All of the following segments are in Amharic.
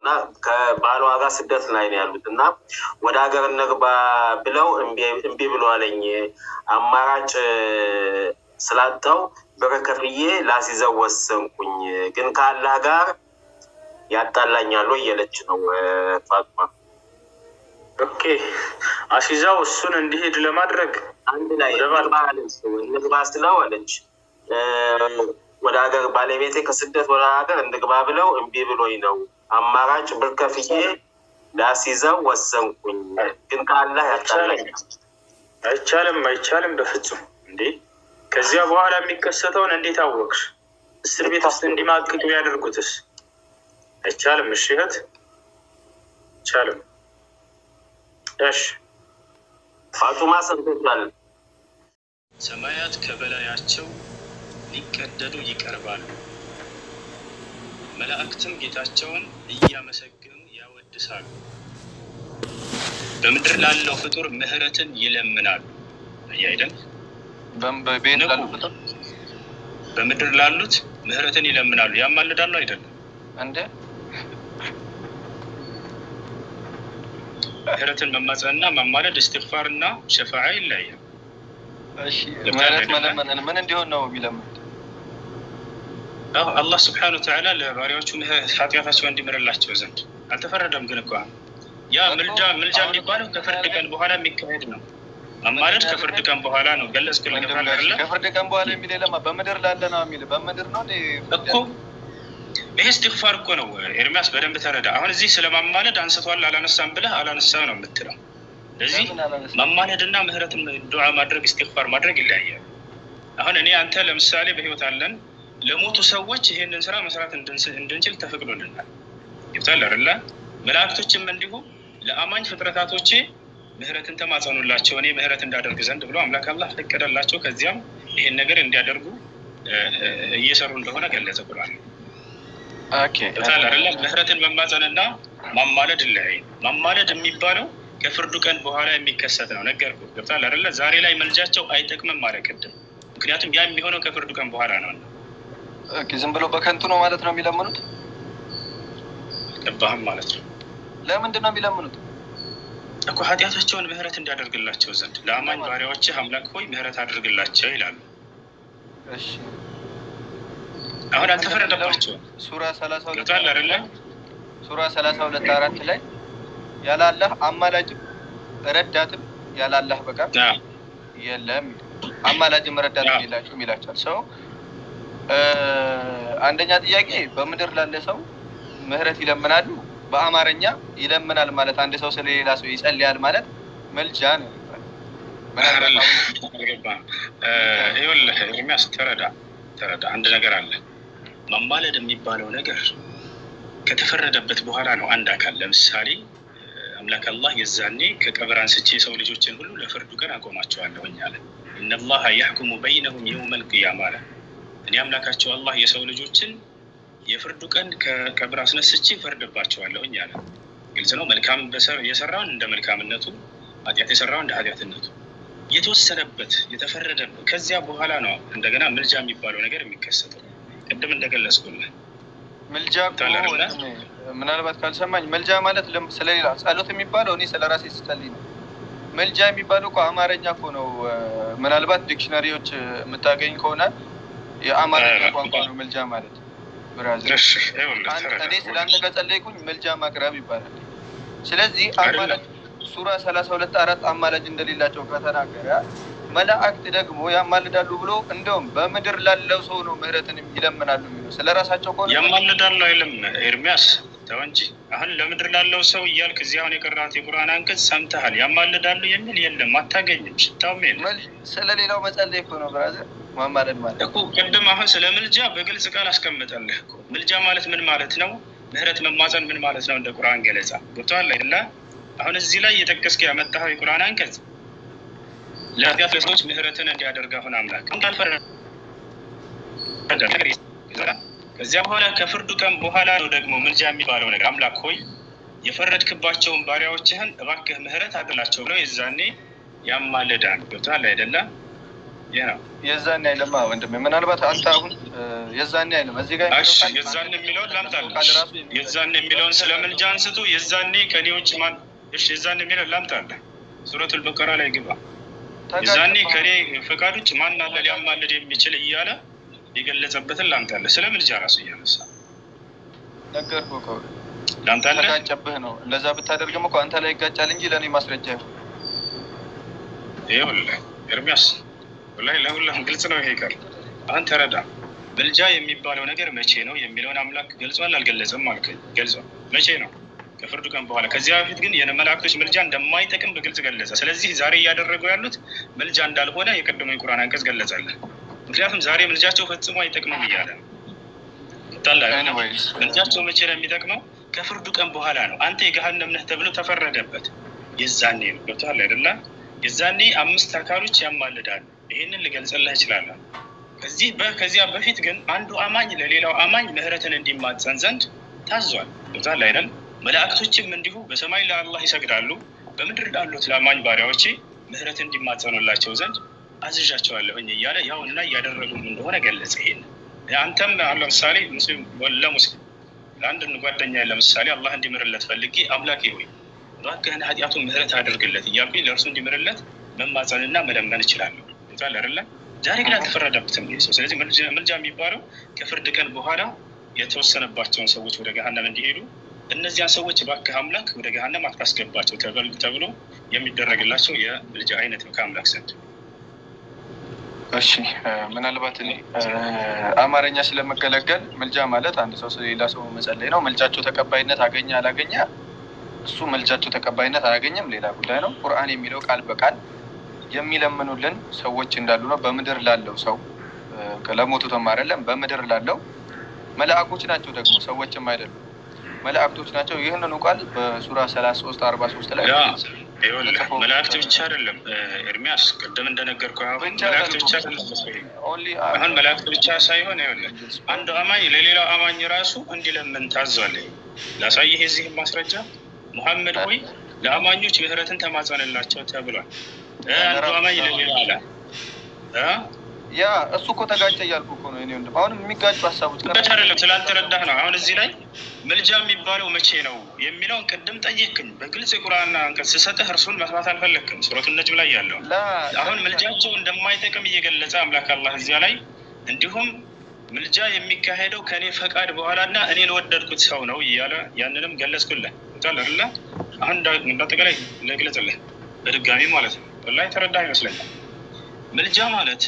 እና ከባሏ ጋር ስደት ላይ ነው ያሉት እና ወደ ሀገር እንግባ ብለው እምቢ ብሎ አለኝ። አማራጭ ስላጣው ብር ከፍዬ ላስይዘው ወሰንኩኝ። ግን ከአላህ ጋር ያጣላኛሉ እየለች ነው ፋጡማ። ኦኬ አሲዛው እሱን እንዲሄድ ለማድረግ አንድ ላይ እንግባ ስለው አለች ወደ ሀገር ባለቤቴ ከስደት ወደ ሀገር እንግባ ብለው እምቢ ብሎኝ ነው አማራጭ ብር ከፍዬ ላስይዘው ወሰንኩኝ። ግን ከአላህ ያጣላኛል። አይቻልም፣ አይቻልም በፍጹም እንዴ! ከዚያ በኋላ የሚከሰተውን እንዴት አወቅሽ? እስር ቤት ውስጥ እንዲማቅቅ ቢያደርጉትስ? አይቻልም። እሺ እህት አይቻልም። እሺ ፋጡማ ሰምቶታል። ሰማያት ከበላያቸው ሊቀደዱ ይቀርባሉ፣ መላእክትም ጌታቸውን እያመሰገኑ ያወድሳሉ። በምድር ላለው ፍጡር ምሕረትን ይለምናሉ። አይደል? በቤት ላሉ ፍጡር በምድር ላሉት ምሕረትን ይለምናሉ፣ ያማልዳሉ። አይደለም እንደ ምሕረትን መማጸንና ማማለድ እስትግፋር እና ሸፋዓ ይለያል። እሺ ምህረት መለመንን ምን እንዲሆን ነው የሚለምኑት? አላህ ስብሐነ ወተዓላ ለባሪያዎቹ ኃጢአታቸው እንዲምርላቸው ዘንድ አልተፈረደም። ግን እኮ ያ ምልጃ ምልጃ የሚባለው ከፍርድ ቀን በኋላ የሚካሄድ ነው። ማማለድ ከፍርድ ቀን በኋላ ነው። ገለጽክልኝ አይደለ? ከፍርድ ቀን በኋላ የሚል የለማ በምድር ላለ ነው የሚል በምድር ነው እኮ ይሄ እስትግፋር እኮ ነው። ኤርሚያስ በደንብ ተረዳ። አሁን እዚህ ስለ ማማለድ አንስቷል አላነሳም ብለህ አላነሳም ነው የምትለው። ስለዚህ ማማለድና ምህረትን ዱዓ ማድረግ እስትግፋር ማድረግ ይለያያል። አሁን እኔ አንተ ለምሳሌ በህይወት አለን ለሞቱ ሰዎች ይሄንን ስራ መስራት እንድንችል ተፈቅዶልናል። ይብታል አይደለ? መላእክቶችም እንዲሁ ለአማኝ ፍጥረታቶቼ ምህረትን ተማጸኑላቸው እኔ ምህረት እንዳደርግ ዘንድ ብሎ አምላክ አላህ ፈቀደላቸው። ከዚያም ይሄን ነገር እንዲያደርጉ እየሰሩ እንደሆነ ገለጸ ብሏል። ይብታል አይደለ? ምህረትን መማጸንና ማማለድ ይለያይ። ማማለድ የሚባለው ከፍርዱ ቀን በኋላ የሚከሰት ነው። ነገርኩህ። ገብቶሃል አይደለ? ዛሬ ላይ መልጃቸው አይጠቅምም ማለት ቅድም። ምክንያቱም ያ የሚሆነው ከፍርዱ ቀን በኋላ ነው። ዝም ብሎ በከንቱ ነው ማለት ነው የሚለምኑት። ገባህም ማለት ነው። ለምንድን ነው የሚለምኑት? እኮ ኃጢአታቸውን ምህረት እንዲያደርግላቸው ዘንድ ለአማኝ ባሪያዎችህ አምላክ ሆይ ምህረት አድርግላቸው ይላሉ። እሺ አሁን አልተፈረደባቸውም። ሱራ ሰላሳ ሁለት ገብቶሃል አይደለ? ሱራ ሰላሳ ሁለት አራት ላይ ያለ አላህ አማላጅም ረዳትም ያለ አላህ በቃ የለም። አማላጅም ረዳትም የላቸውም ይላቸዋል። ሰው አንደኛ ጥያቄ በምድር ላለ ሰው ምህረት ይለምናሉ። በአማርኛ ይለምናል ማለት አንድ ሰው ስለሌላ ሰው ይጸልያል ማለት መልጃ ነው። ይኸውልህ ኤርሚያስ ተረዳ ተረዳ። አንድ ነገር አለ። ማማለድ የሚባለው ነገር ከተፈረደበት በኋላ ነው። አንድ አካል ለምሳሌ አምላክ አላህ የዛኔ ከቀብር አንስቼ የሰው ልጆችን ሁሉ ለፍርዱ ቀን አቆማቸዋለሁኝ አለ። ኢነላሀ ያሕኩሙ በይነሁም የውመል ቂያማ አለ። እኔ አምላካቸው አላህ የሰው ልጆችን የፍርዱ ቀን ከቀብር አስነስቼ ፈርድባቸዋለሁኝ አለ። ግልጽ ነው። መልካም የሰራውን እንደ መልካምነቱ፣ ኃጢአት የሰራውን እንደ ኃጢአትነቱ የተወሰነበት የተፈረደበት ከዚያ በኋላ ነው እንደገና ምልጃ የሚባለው ነገር የሚከሰተው። ቅድም እንደገለጽኩልህ ምልጃ ምናልባት ካልሰማኝ መልጃ ማለት ስለሌላ ጸሎት የሚባለው እኔ ስለ ራሴ ስጸልይ ነው። መልጃ የሚባለው እኮ አማርኛ እኮ ነው። ምናልባት ዲክሽነሪዎች የምታገኝ ከሆነ የአማርኛ ቋንቋ ነው መልጃ ማለት። ብራዚል እኔ ስለ አንተ ከጸለይኩኝ መልጃ ማቅረብ ይባላል። ስለዚህ አማላጅ ሱራ ሰላሳ ሁለት አራት አማላጅ እንደሌላቸው ከተናገረ መላእክት ደግሞ ያማልዳሉ ብሎ እንደውም በምድር ላለው ሰው ነው ምህረትን ይለምናሉ የሚለው ስለ ራሳቸው ከሆነ ያማልዳሉ አይልም ኤርሚያስ ተው እንጂ አሁን ለምድር ላለው ሰው እያልክ እዚህ አሁን የቀራት የቁርአን አንቀጽ ሰምተሃል። ያማልዳሉ የሚል የለም፣ አታገኝም፣ ሽታውም የለም። ስለ ሌላው መጸለይ እኮ ነው ብራዘር ማማለድ ማለት እኮ ቅድም አሁን ስለ ምልጃ በግልጽ ቃል አስቀምጠልህ እኮ ምልጃ ማለት ምን ማለት ነው? ምህረት መማፀን ምን ማለት ነው? እንደ ቁርአን ገለጻ ገብቶሃል አይደለ? አሁን እዚህ ላይ የጠቀስክ ያመጣኸው የቁርአን አንቀጽ ለኃጢአት ለሰዎች ምህረትን እንዲያደርግ አሁን አምላክ ከዚያ በኋላ ከፍርዱ ቀን በኋላ ነው ደግሞ ምልጃ የሚባለው ነገር አምላክ ሆይ የፈረድክባቸውን ባሪያዎችህን እባክህ ምህረት አድላቸው ብለው የዛኔ ያማልዳል። ገብቶሃል አይደለም? ይህ ነው። የዛኔ አይለማ ወንድሜ፣ ምናልባት አንተ አሁን እ፣ የዛኔ አይለም እዚህ ጋር እሺ የዛን የሚለውን ላምጣልህ። የዛን የሚለውን ስለ ምልጃ አንስቶ የዛኔ ከኔ ውጭ ማን? እሺ የዛን የሚለውን ላምጣልህ። ሱረቱል በቀራ ላይ ግባ። የዛኔ ከኔ ፈቃድ ውጭ ማን አለ ሊያማልድ የሚችል እያለ የገለጸበትን ላምጣልህ። ስለ ምልጃ ራሱ እያነሳ ነገርኩህ እኮ ላምጣልህ። ተጋጨብህ ነው። እንደዛ ብታደርግም እኮ አንተ ላይ ይጋጫል እንጂ ለእኔ ማስረጃ ይሁን። ይኸውልህ ኤርሚያስ ወላሂ ለሁላም ግልጽ ነው ይሄ ቃል። አሁን ተረዳ። ምልጃ የሚባለው ነገር መቼ ነው የሚለውን አምላክ ገልጿል አልገለጸም? አልከኝ። ገልጿል። መቼ ነው? ከፍርዱ ቀን በኋላ። ከዚያ በፊት ግን የመላእክቶች ምልጃ እንደማይጠቅም በግልጽ ገለጸ። ስለዚህ ዛሬ እያደረጉ ያሉት ምልጃ እንዳልሆነ የቀደመ የቁርአን አንቀጽ ገለጸልን። ምክንያቱም ዛሬ ምልጃቸው ፈጽሞ አይጠቅምም እያለ ነው። ታላ Anyways፣ ምልጃቸው መቼ ነው የሚጠቅመው? ከፍርዱ ቀን በኋላ ነው። አንተ የገሃነም ነህ ተብሎ ተፈረደበት። የዛኔ ነው። ገብቶሃል አይደለ? የዛኔ አምስት አካሎች ያማልዳሉ። ይህንን ልገልጽልህ እችላለሁ። ከዚህ በ- ከዚያ በፊት ግን አንዱ አማኝ ለሌላው አማኝ ምህረትን እንዲማጸን ዘንድ ታዟል። ገብቶሃል አይደል? መላእክቶችም እንዲሁ በሰማይ ለአላህ ይሰግዳሉ፣ በምድር ላሉት ለአማኝ ባሪያዎቼ ምህረት እንዲማጸኑላቸው ዘንድ አዝዣቸዋለሁኝ እያለ ያውና እያደረጉም እንደሆነ ገለጸ። ይሄን አንተም አሁን ለምሳሌ ሙስሊም ለሙስሊም ለአንድ ጓደኛ ለምሳሌ አላህ እንዲምርለት ፈልጌ አምላኬ ሆይ እባክህን ኃጢአቱን ምህረት አድርግለት እያልኩኝ ለእርሱ እንዲምርለት መማጸንና መለመን እችላለሁ። ይዛል አይደለ? ዛሬ ግን አልተፈረደበትም ይህ ሰው። ስለዚህ ምልጃ ምልጃ የሚባለው ከፍርድ ቀን በኋላ የተወሰነባቸውን ሰዎች ወደ ገሃነም እንዲሄዱ እነዚያን ሰዎች እባክህ አምላክ ወደ ገሃነም አታስገባቸው ተበል- ተብሎ የሚደረግላቸው የምልጃ አይነት ነው ከአምላክ ዘንድ። እሺ እ፣ ምናልባት እኔ እ፣ አማርኛ ስለመገለገል ምልጃ ማለት አንድ ሰው ሌላ ሰው መጸለይ ነው። ምልጃቸው ተቀባይነት አገኘ አላገኘ እሱ ምልጃቸው ተቀባይነት አላገኘም ሌላ ጉዳይ ነው። ቁርአን የሚለው ቃል በቃል የሚለምኑልን ሰዎች እንዳሉ ነው። በምድር ላለው ሰው እ፣ ለሞቱትም አይደለም በምድር ላለው መላእኮች ናቸው ደግሞ ሰዎችም አይደሉም መላእክቶች ናቸው። ይህንኑ ቃል በሱራ ሰላሳ ሶስት አርባ ሶስት ላይ ያ ይኸውልህ መላእክት ብቻ አይደለም እ፣ ኤርሚያስ ቅድም እንደነገርኩህ አሁን ብቻ መላእክት አይደለም። ብቻ አይደለም ኦንሊ አሁን መላእክት ብቻ ሳይሆን ይኸውልህ አንድ አማኝ ለሌላው አማኝ ራሱ እንዲለምን ታዟል። ላሳይህ የዚህም ማስረጃ ሙሐመድ ሆይ ለአማኞች ምህረትን ተማጸንላቸው ተብሏል። እ፣ አንዱ አማኝ ለሌላ አለ እ? ያ እሱ እኮ ተጋጨ እያልኩ እኮ ነው። እኔ ወንድም አሁን የሚጋጩ ሀሳቦች ብቻ አይደለም ስላልተረዳህ ነው። አሁን እዚህ ላይ ምልጃ የሚባለው መቼ ነው የሚለውን ቅድም ጠየቅኝ። በግልጽ የቁርአን አንቀጽ ስሰጥህ እርሱን መስማት አልፈለግክም። ሱረቱ ነጅም ላይ ያለው ላ አሁን ምልጃቸው እንደማይጠቅም እየገለጸ አምላክ አላህ እዚያ ላይ እንዲሁም ምልጃ የሚካሄደው ከእኔ ፈቃድ በኋላ እና እኔ ለወደድኩት ሰው ነው እያለ ያንንም ገለጽኩልህ። ታል አይደለ? አሁን እንዳ- እንዳጠቃላይ ልግለጽልህ በድጋሚ ማለት ነው። ወላሂ ተረዳ ይመስለኛል። ምልጃ ማለት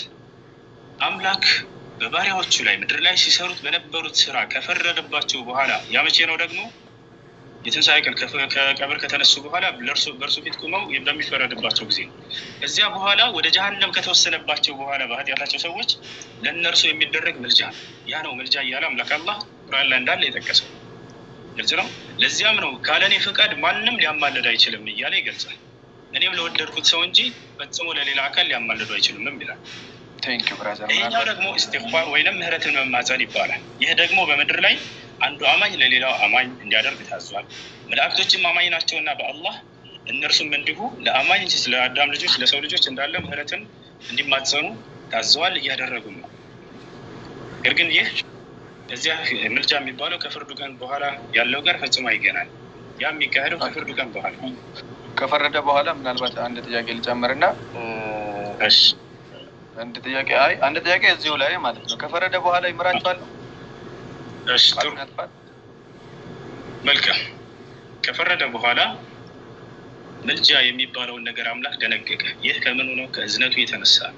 አምላክ በባሪያዎቹ ላይ ምድር ላይ ሲሰሩት በነበሩት ስራ ከፈረደባቸው በኋላ ያ መቼ ነው ደግሞ የትንሣኤ ቀን ከፈ- ከቀብር ከተነሱ በኋላ ለእርሱ በእርሱ ፊት ቁመው በሚፈረድባቸው ጊዜ ነው። ከዚያ በኋላ ወደ ጀሀነም ከተወሰነባቸው በኋላ በኃጢአታቸው ሰዎች ለእነርሱ የሚደረግ ምልጃ ነው። ያ ነው ምልጃ እያለ አምላክ አላህ ቁርአን ላይ እንዳለ የጠቀሰው ግልጽ ነው። ለዚያም ነው ካለ እኔ ፈቃድ ማንም ሊያማልድ አይችልም እያለ ይገልጻል። እኔም ለወደድኩት ሰው እንጂ ፈጽሞ ለሌላ አካል ሊያማልዱ አይችሉም ይላል። ቴንክ ዩ ብራዘር። ይህኛው ደግሞ ኢስቲግፋር ወይንም ምህረትን መማጸን ይባላል። ይህ ደግሞ በምድር ላይ አንዱ አማኝ ለሌላው አማኝ እንዲያደርግ ታዟል። መላእክቶችም አማኝ ናቸውና በአላህ እነርሱም እንዲሁ ለአማኝ ለአዳም ልጆች ለሰው ልጆች እንዳለ ምህረትን እንዲማጸኑ ታዘዋል፣ እያደረጉም ነው። ነገር ግን ይህ እዚያ ምልጃ የሚባለው ከፍርዱ ቀን በኋላ ያለው ጋር ፈጽሞ አይገናል። ያ የሚካሄደው ከፍርዱ ቀን በኋላ ነው። ከፈረደ በኋላ ምናልባት አንድ ጥያቄ ልጨምርና እሺ አንድ ጥያቄ አይ አንድ ጥያቄ እዚሁ ላይ ማለት ነው። ከፈረደ በኋላ ይምራቸዋል እሺ ጥሩ ያጥፋል? መልካም ከፈረደ በኋላ ምልጃ የሚባለውን ነገር አምላክ ደነገገ። ይህ ከምኑ ነው? ከእዝነቱ የተነሳ ነው።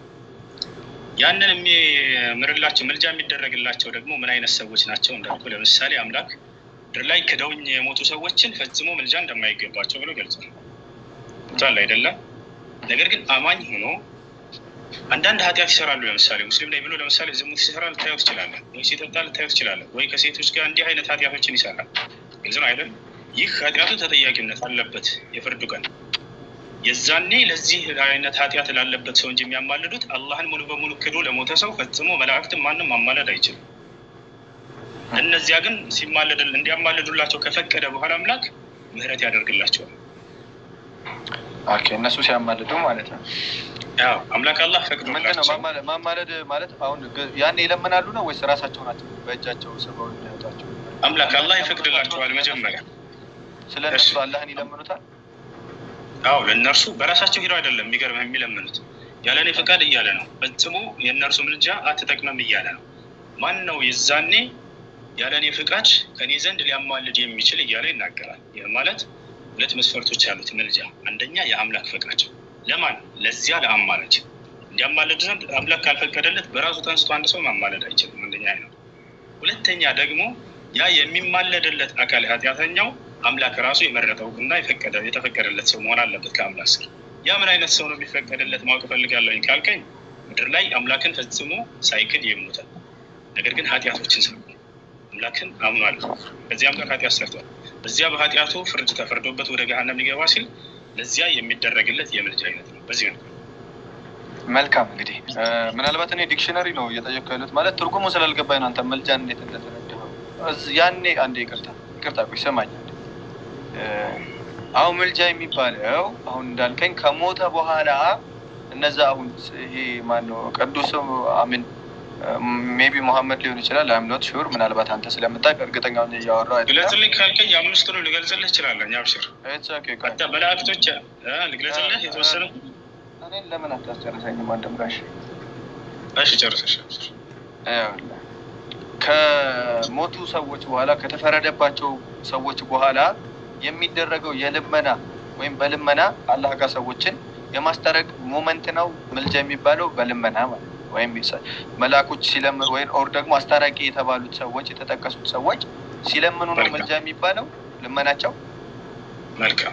ያንን የሚምርላቸው ምልጃ የሚደረግላቸው ደግሞ ምን አይነት ሰዎች ናቸው እንዳልኩ፣ ለምሳሌ አምላክ ምድር ላይ ክደውኝ የሞቱ ሰዎችን ፈጽሞ ምልጃ እንደማይገባቸው ብሎ ገልጿል። ቷል አይደለም። ነገር ግን አማኝ ሆኖ አንዳንድ ኃጢአት ይሰራሉ። ለምሳሌ ሙስሊም ላይ ብሎ ለምሳሌ ዝሙት ሲሰራ ልታየው ትችላለህ፣ ወይ ሲጠጣ ልታየው ትችላለህ፣ ወይ ከሴቶች ጋር እንዲህ አይነት ኃጢአቶችን ይሰራል። ግልጽ ነው አይደል? ይህ ኃጢአቱ ተጠያቂነት አለበት የፍርዱ ቀን። የዛኔ ለዚህ አይነት ኃጢአት ላለበት ሰው እንጂ የሚያማልዱት አላህን ሙሉ በሙሉ ክዶ ለሞተ ሰው ፈጽሞ መላእክትን ማንም ማማለድ አይችልም። እነዚያ ግን ሲማለድ እንዲያማልዱላቸው ከፈቀደ በኋላ አምላክ ምህረት ያደርግላቸዋል። ኦኬ እነሱ ሲያማልዱ ማለት ነው። ያው አምላክ አላህ ምንድን ነው ፈቅዶላቸው ማማለ- ማማለድ ማለት? አሁን ግ- ያኔ ይለምናሉ ነው ወይስ ራሳቸው ናቸው በእጃቸው ስበው የሚያወጣቸው? አምላክ አላህ ይፈቅድላቸዋል መጀመሪያ ስለ እነሱ እሺ። አላህን ይለምኑታል። አዎ ለእነርሱ በራሳቸው ሂደው አይደለም የሚገርምህ የሚለምኑት ያለ እኔ ፈቃድ እያለ ነው። ፈጽሞ የእነርሱ ምልጃ አትጠቅመም እያለ ነው። ማን ነው የዛኔ ያለ እኔ ፍቃድ ከኔ ዘንድ ሊያማልድ የሚችል እያለ ይናገራል። ይህ ማለት ሁለት መስፈርቶች ያሉት ምልጃ፣ አንደኛ የአምላክ ፈቃድ ለማን ለዚያ ለአማላጅ እንዲያማልድ ዘንድ አምላክ ካልፈቀደለት በራሱ ተንስቶ አንድ ሰው ማማለድ አይችልም። አንደኛ ይህ ነው። ሁለተኛ ደግሞ ያ የሚማለድለት አካል ኃጢአተኛው አምላክ ራሱ የመረጠው እና የፈቀደ የተፈቀደለት ሰው መሆን አለበት ከአምላክ ስር። ያ ምን አይነት ሰው ነው የሚፈቀድለት ማወቅ እፈልጋለሁኝ ካልከኝ ምድር ላይ አምላክን ፈጽሞ ሳይክድ የሞተ ነገር ግን ኃጢአቶችን ሰርቷል። አምላክን አምኗል። ከዚያም ጋር ኃጢአት ሰርቷል። በዚያ በኃጢአቱ ፍርድ ተፈርዶበት ወደ ገሃነም ሊገባ ሲል ለዚያ የሚደረግለት የምልጃ አይነት ነው። በዚህ ነው መልካም እንግዲህ እ፣ ምናልባት እኔ ዲክሽነሪ ነው እየጠየኩ ያሉት ማለት ትርጉሙ ስላልገባኝ ነው። አንተ መልጃን እንዴት እንደተረዳኸው እዝ- ያኔ አንዴ ይቅርታ ይቅርታ ቆይ ስማኝ አንዴ። እ፣ አሁን መልጃ የሚባለው አሁን እንዳልከኝ ከሞተ በኋላ እነዛ አሁን ስ- ይሄ ማነው ቅዱስ አሚን ሜቢ መሐመድ ሊሆን ይችላል። አምኖት ሹር ምናልባት አንተ ስለምታውቅ እርግጠኛውን እያወራሁ አይደለም። ግለጽልኝ ካልከኝ የአምስቱንም ልገልጽልህ እችላለሁ። አብሽር It's okay, ቆይ። አንተ መላእክቶች እ፣ ልግለጽልህ የተወሰነ እኔን ለምን አታስጨርሰኝም? ወንድም ጋሽ እሺ ጨርሰሽ አብሽር። ይኸውልህ፣ ከሞቱ ሰዎች በኋላ ከተፈረደባቸው ሰዎች በኋላ የሚደረገው የልመና ወይም በልመና አላህ ጋር ሰዎችን የማስታረቅ ሞመንት ነው ምልጃ የሚባለው በልመና ማለት ነው። ወይም የሰ- መልአኮች ሲለምኑ ወይም ኦር ደግሞ አስታራቂ የተባሉት ሰዎች የተጠቀሱት ሰዎች ሲለምኑ ነው መልካም። ምልጃ የሚባለው ልመናቸው። መልካም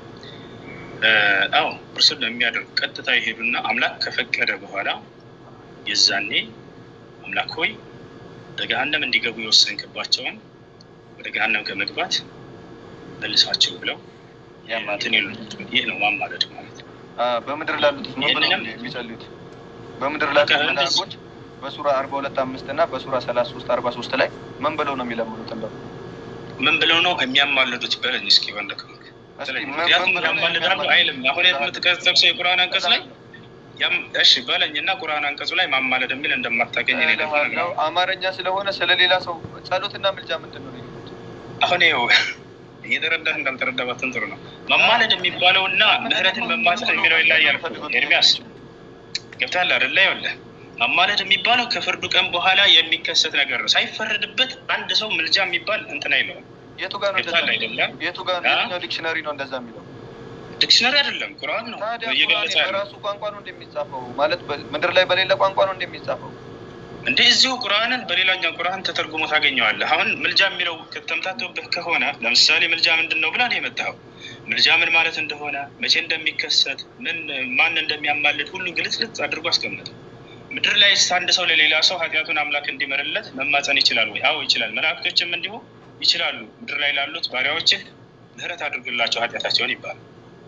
አዎ እርሱን ነው የሚያደርጉ ቀጥታ ይሄዱና አምላክ ከፈቀደ በኋላ የዛኔ አምላክ ሆይ ወደ ገሃነም እንዲገቡ የወሰንክባቸውን ወደ ገሃነም ከመግባት መልሳቸው ብለው እንትን ይሉ ይህ ነው ማማለድ ማለት ነው። አ፣ በምድር ላሉት ምን ብለው ይህንንም- ነው የሚጸልዩት? በምድር ላሉት በቃ መልአኮች በሱራ አርባ ሁለት አምስት እና በሱራ ሰላሳ ሶስት አርባ ሶስት ላይ ምን ብለው ነው የሚለምኑት? እንደው ምን ብለው ነው የሚያማልዱት? በለኝ እስኪ በለክ እስኪ ምን- ምክንያቱም ምን ብለው ነው ያማልዳሉ የሚያማልዱት? አይልም። አሁን የምትጠቅሰው የቁርአን አንቀጽ ላይ ያም- እሺ በለኝ እና ቁርአን አንቀጹ ላይ ማማለድ የሚል እንደማታገኝ እኔ ደግሞ እልሃለሁ፣ እነግርሃለሁ። አማርኛ ስለሆነ ስለሌላ ሰው ጸሎትና ምልጃ ምንድን ነው ልዩነቱ? አሁን ይኸው እየተረዳህ እንዳልተረዳባትን ጥሩ ነው። መማለድ የሚባለው እና ምህረትን መማጸን የሚለው ይለያያል እኮ ኤርሚያስ ገብቶሃል አይደለ? ይኸውልህ መማለድ የሚባለው ከፍርዱ ቀን በኋላ የሚከሰት ነገር ነው። ሳይፈረድበት አንድ ሰው ምልጃ የሚባል እንትን አይለውም። የቱ ጋር ነው እንደዛ ገብቶሃል የሚለው? አይደለም? የቱ ጋር ነው? አ? የትኛው ዲክሽነሪ ነው እንደዛ የሚለው? ዲክሽነሪ አይደለም ቁርአን ነው ታዲያ እየገለጸ ቁርአን ያለው በራሱ ቋንቋ ነው እንደሚጻፈው ማለት በ- ምድር ላይ በሌለ ቋንቋ ነው እንደሚጻፈው። እንደ እዚሁ ቁርአንን በሌላኛው ቁርአን ተተርጉሞ ታገኘዋለህ። አሁን ምልጃ የሚለው ከተምታቶብህ ከሆነ ለምሳሌ ምልጃ ምንድን ነው ብላ ነው የመጣኸው። ምልጃ ምን ማለት እንደሆነ መቼ እንደሚከሰት ምን ማን እንደሚያማልድ ሁሉ ግልጽልጽ አድርጎ አስቀመጠ። ምድር ላይ አንድ ሰው ለሌላ ሰው ኃጢአቱን አምላክ እንዲምርለት መማፀን ይችላል ወይ? አዎ ይችላል። መላእክቶችም እንዲሁ ይችላሉ። ምድር ላይ ላሉት ባሪያዎችህ ምህረት አድርግላቸው ኃጢአታቸውን ይባላል።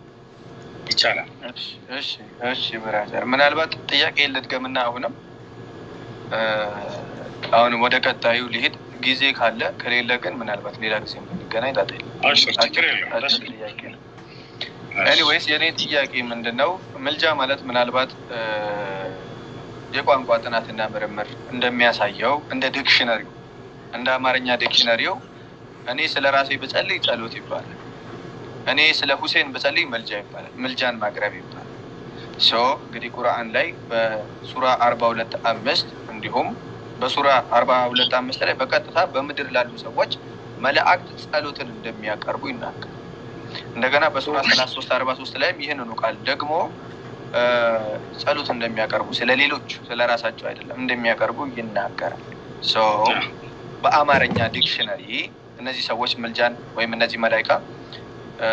ይቻላል። እሺ እሺ እሺ ብራዘር ምናልባት ጥያቄ ልድገምና አሁንም እ፣ አሁንም ወደ ቀጣዩ ሊሄድ ጊዜ ካለ ከሌለ ግን ምናልባት ሌላ ጊዜ ብንገናኝ ጣጣ የለም። አሽር ችግር የለም። አጭር ደስ ጥያቄ ነው። ኤኒዌይስ የኔ ጥያቄ ምንድን ነው? ምልጃ ማለት ምናልባት እ፣ የቋንቋ ጥናትና ምርምር እንደሚያሳየው እንደ ዲክሽነሪው እንደ አማርኛ ዲክሽነሪው እኔ ስለ ራሴ ብጸልይ ጸሎት ይባላል። እኔ ስለ ሁሴን ብጸልይ መልጃ ይባላል። ምልጃን ማቅረብ ይባላል። ሶ እንግዲህ ቁርአን ላይ በሱራ አርባ ሁለት አምስት እንዲሁም በሱራ አርባ ሁለት አምስት ላይ በቀጥታ በምድር ላሉ ሰዎች መላእክት ጸሎትን እንደሚያቀርቡ ይናገራል። እንደገና በሱራ ሰላሳ ሶስት አርባ ሶስት ላይም ይህንኑ ቃል ደግሞ እ፣ ጸሎት እንደሚያቀርቡ ስለ ሌሎች ስለ ራሳቸው አይደለም እንደሚያቀርቡ ይናገራል። ሶ በአማርኛ ዲክሽነሪ እነዚህ ሰዎች ምልጃን ወይም እነዚህ መላይካ እ፣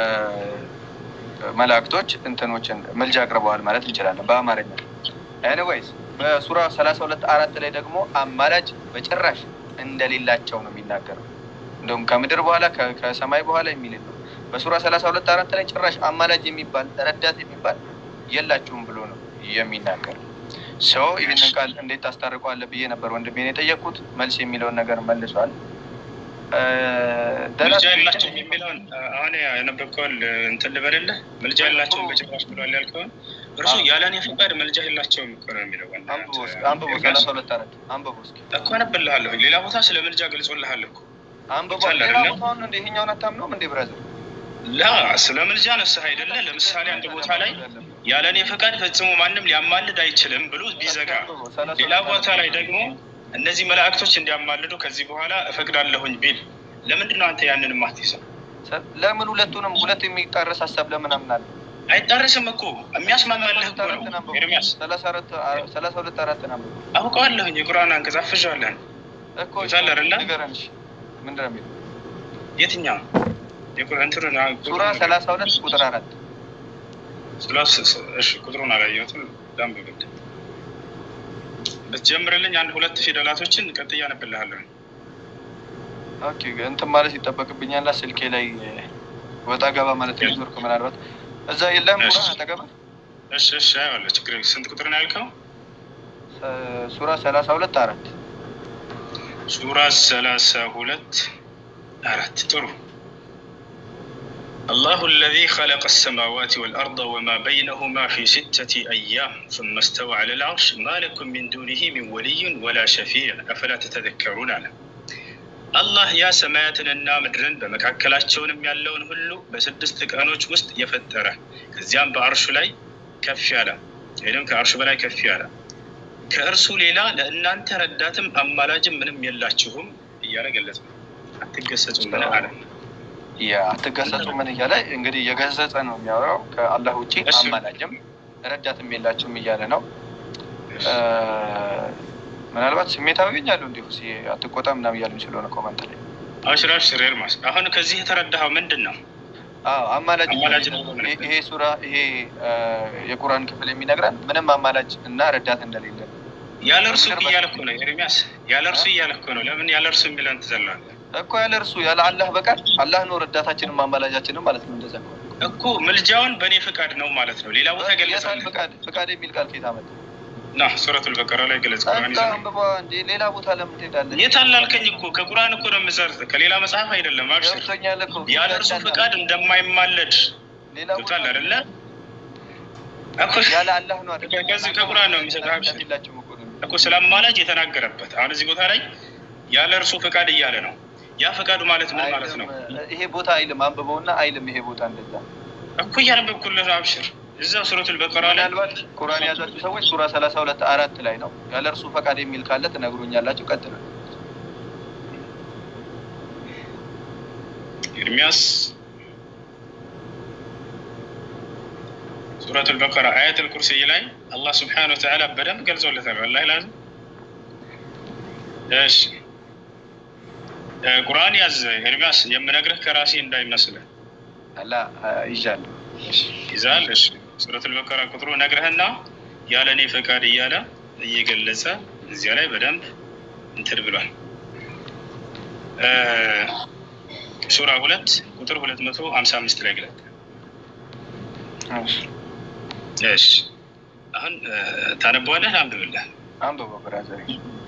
መላእክቶች እንትኖችን ምልጃ አቅርበዋል ማለት እንችላለን በአማርኛ። ኤኒዌይስ በሱራ ሰላሳ ሁለት አራት ላይ ደግሞ አማላጅ በጭራሽ እንደሌላቸው ነው የሚናገረው። እንደውም ከምድር በኋላ ከ- ከሰማይ በኋላ የሚል ነው። በሱራ ሰላሳ ሁለት አራት ላይ ጭራሽ አማላጅ የሚባል ረዳት የሚባል የላችሁም ብሎ ነው የሚናገረው። ሰው ይህንን ቃል እንዴት ታስታርቀዋለህ ብዬ ነበር ወንድሜን የጠየቅኩት። መልስ የሚለውን ነገር መልሷል። ምልጃ የላቸውም የሚለውን አሁን ያነበብከውን እንትን ልበልልህ። ምልጃ የላቸውም በጭራሽ ብሏል ያልከውን እርሱ ያለ እኔ ፈቃድ ምልጃ የላቸውም እኮ ነው የሚለው አንብቦ ሰላሳ ሁለት አራት አንብቦ እስኪ እኮ አነብልሃለሁ። ሌላ ቦታ ስለ ምልጃ ገልጾልሃል እኮ አንብቦ ሌላ ቦታውን እንደ ይሄኛውን አታምነውም እንዴ ብራዘር? ላ ስለ ምልጃ ነስህ አይደለ? ለምሳሌ አንድ ቦታ ላይ ያለ እኔ ፈቃድ ፈጽሞ ማንም ሊያማልድ አይችልም ብሎ ቢዘጋ፣ ሌላ ቦታ ላይ ደግሞ እነዚህ መላእክቶች እንዲያማልዱ ከዚህ በኋላ እፈቅዳለሁኝ ቢል ለምንድን ነው አንተ ያንን ማትይዘው? ለምን ሁለቱንም ሁለት የሚጣረስ ሀሳብ ለምን አምናለሁ? አይጣረስም እኮ የሚያስማማልህ እኮ ነው ኤርሚያስ። ሰላሳ ሁለት አራት ነው አውቀዋለሁኝ የቁርአን አንቀጽ አፍዣለሁ እኮ አይደለ? ንገረን እሺ። ምንድን ነው የሚለው? የትኛው ሱራ ሰላሳ ሁለት ቁጥር አራት ቁጥሩን አላየሁትም። ላንብብልህ ብትጀምርልኝ አንድ ሁለት ፊደላቶችን ቀጥያ አነብልሃለሁ። ኦኬ እንትን ማለት ይጠበቅብኛል። ስልኬ ላይ ወጣ ገባ ማለት ኔትወርክ ምናልባት እዛ የለም። ቁራ አጠገባ እሺ፣ እሺ፣ አይዋለሁ ችግር ስንት ቁጥር ነው ያልከው? ሱራ ሰላሳ ሁለት አራት ሱራ ሰላሳ ሁለት አራት ጥሩ الله الذي خلق السماوات والأرض وما بينهما في ستة أيام ثم استوى على العرش ما لكم من دونه من ولي ولا شفيع أفلا تتذكرون على الله يا سماياتنا ምድርን በመካከላቸውንም ያለውን ሁሉ በስድስት ቀኖች ውስጥ የፈጠረ ከዚያም በአርሹ ላይ ከፍ ያለ ወይም ከአርሹ በላይ ከፍ ያለ ከእርሱ ሌላ ለእናንተ ረዳትም አማላጅም ምንም የላችሁም እያለ ገለጸ። አትገሰጹም ምን አለ? አትገሰጹ ምን እያለ እንግዲህ የገሰጸ ነው የሚያወራው። ከአላህ ውጭ አማላጅም ረዳትም የላችሁም እያለ ነው። ምናልባት ስሜታዊ ገኛሉ እንዲሁ አትቆጣ ምናምን እያሉ ስለሆነ ኮመንት ላይ አብሽር አብሽር ኤርማስ፣ አሁን ከዚህ የተረዳኸው ምንድን ነው? አማላጅ ይሄ ሱራ ይሄ የቁርአን ክፍል የሚነግረን ምንም አማላጅ እና ረዳት እንደሌለ ያለ እርሱ እያለ እኮ ነው ኤርሚያስ፣ ያለ እርሱ እያለ እኮ ነው። ለምን ያለ እርሱ የሚለን ትዘላለህ እኮ ያለ እርሱ ያለ አላህ በቀር አላህ ነው ረዳታችንም አማላጃችንም ማለት ነው። እንደዛ እኮ ምልጃውን በእኔ ፍቃድ ነው ማለት ነው። ሌላ ቦታ ገለጸ። ፍቃድ ፍቃድ የሚል ቃል ከየት አመጣ? ና ሱረቱል በቀራ ላይ ገለጽ። አንብባ እንዴ ሌላ ቦታ ለምን ትሄዳለህ? የት አላልከኝ እኮ ከቁርአን እኮ ነው የምዘርጥ ከሌላ መጽሐፍ አይደለም። አብሽር ያለ እርሱ ፍቃድ እንደማይማለድ ገብቷል አይደለ? ያለ አላህ ነው አይደል? ከዚህ ከቁርአን ነው የሚሰጠው። አብሽር እኮ ስለ አማላጅ የተናገረበት አሁን እዚህ ቦታ ላይ ያለ እርሱ ፍቃድ እያለ ነው። ያ ፈቃዱ ማለት ምን ማለት ነው? ይሄ ቦታ አይልም። አንብበውና አይልም። ይሄ ቦታ እንደዛ እኮ እያነበብኩልህ ነው። አብሽር እዛው ሱረቱል በቀራ ላይ ምናልባት ቁርአን የያዛችሁ ሰዎች ሱራ ሰላሳ ሁለት አራት ላይ ነው ያለ እርሱ ፈቃድ የሚል ካለ ትነግሩኛላችሁ። ቀጥሉ። ኤርሚያስ ሱረቱል በቀራ አያተል ኩርሲይ ላይ አላህ ስብሓነሁ ወተዓላ በደንብ ገልጾለታል። ወላሂ ላዝም እሺ ቁርአን ያዝ ኤርሚያስ፣ የምነግርህ ከራሴ እንዳይመስልህ። አላ ይዣለሁ ይዛል። እሺ ሱረቱል በቀራ ቁጥሩ ነግረህና ያለ እኔ ፈቃድ እያለ እየገለጸ እዚያ ላይ በደንብ እንትን ብሏል። ሱራ ሁለት ቁጥር ሁለት መቶ ሀምሳ አምስት ላይ ግለጥ። እሺ አሁን ታነበዋለህ? አንብብልህ። አንብበው ብራዘር።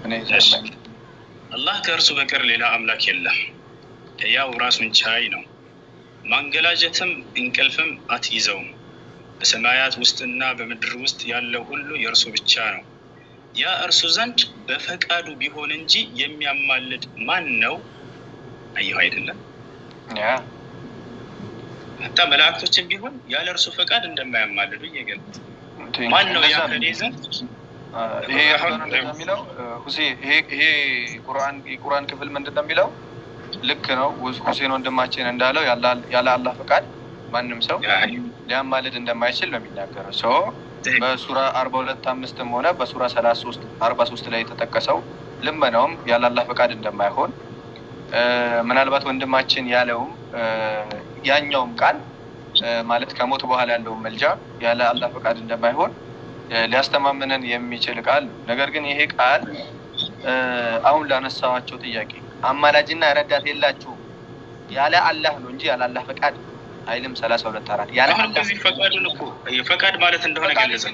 አላህ ከእርሱ በቀር ሌላ አምላክ የለም። ሕያው ራሱን ቻይ ነው። ማንገላጀትም እንቅልፍም አትይዘውም። በሰማያት ውስጥና በምድር ውስጥ ያለው ሁሉ የእርሱ ብቻ ነው። ያ እርሱ ዘንድ በፈቃዱ ቢሆን እንጂ የሚያማልድ ማን ነው? አየሁ አይደለም። ሀታ መላእክቶችን ቢሆን ያለ እርሱ ፈቃድ እንደማያማልዱ እየገለጸ ማን ነው ያ ከኔ ዘንድ ይሄ የሚለው ሁሴ ይሄ የቁርአን ክፍል ምንድን ነው የሚለው? ልክ ነው ሁሴን ወንድማችን እንዳለው ያለ አላህ ፈቃድ ማንም ሰው ሊያማልድ እንደማይችል ነው የሚናገረው። ሰው በሱራ አርባ ሁለት አምስትም ሆነ በሱራ ሰላሳ ሶስት አርባ ሶስት ላይ የተጠቀሰው ልመናውም ያለ አላህ ፈቃድ እንደማይሆን ምናልባት ወንድማችን ያለውም ያኛውም ቃል ማለት ከሞት በኋላ ያለውን መልጃ ያለ አላህ ፈቃድ እንደማይሆን ሊያስተማምነን የሚችል ቃል ነው። ነገር ግን ይሄ ቃል አሁን ላነሳዋቸው ጥያቄ አማላጅና ረዳት የላችሁም ያለ አላህ ነው እንጂ ያለ አላህ ፈቃድ አይልም። ሰላሳ ሁለት አራት ያለ ከዚህ ፈቃዱን እኮ ፈቃድ ማለት እንደሆነ ገለጸ።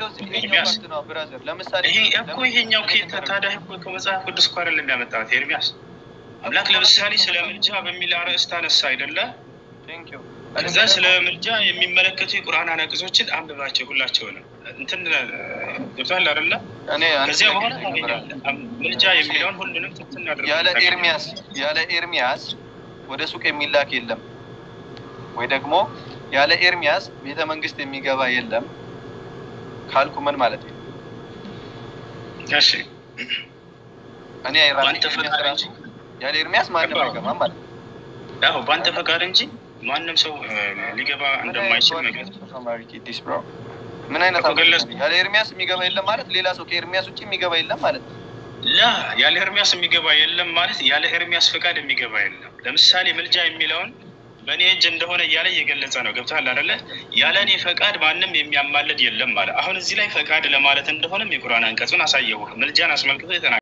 ለምሳሌ ይሄ እኮ ይሄኛው ታዲያ እኮ ከመጽሐፍ ቅዱስ እኮ አይደለም ያመጣሁት ኤርሚያስ አምላክ ለምሳሌ ስለ ምልጃ በሚል አርዕስት አነሳ አይደለ? ቴንክ ዩ ከዛ ስለ ምልጃ የሚመለከቱ የቁርአን አናቅጾችን አንብባቸው ሁላቸውንም እንትን ገብቷል አይደለ? እኔ አንድ ከዚያ ጥያቄ በኋላ ልጀምራለሁ። ታገኛለህ። ምልጃ የሚለውን ሁሉንም ትንትን አድርገህ ያለ ታገኛለህ። ኤርሚያስ ያለ ኤርሚያስ ወደ ሱቅ የሚላክ የለም ወይ ደግሞ ያለ ኤርሚያስ ቤተ መንግስት የሚገባ የለም ካልኩ ምን ማለት ነው? እሺ እኔ ራሴ በአንተ ኤርሚያስ ፈቃድ ራሱ እንጂ ያለ ኤርሚያስ ማንም ገባህ? አይገባም ማለት ነው። ያው በአንተ ፈቃድ እንጂ ማንም ሰው እ፣ ሊገባ እንደማይችል መግለጽ ምን አይነት እኮ አምላክ ገለጽ- ነው? ያለ ኤርሚያስ የሚገባ የለም ማለት ሌላ ሰው ከኤርሚያስ ውጭ የሚገባ የለም ማለት ነው። ላ ያለ ኤርሚያስ የሚገባ የለም ማለት ያለ ኤርሚያስ ፈቃድ የሚገባ የለም። ለምሳሌ ምልጃ የሚለውን በእኔ እጅ እንደሆነ እያለ እየገለጸ ነው። ገብቶሃል አይደለ? ያለ እኔ ፈቃድ ማንም የሚያማልድ የለም ማለት አሁን እዚህ ላይ ፈቃድ ለማለት እንደሆነም የቁርአን አንቀጹን አሳየሁ። ምልጃን አስመልክቶ የተናገ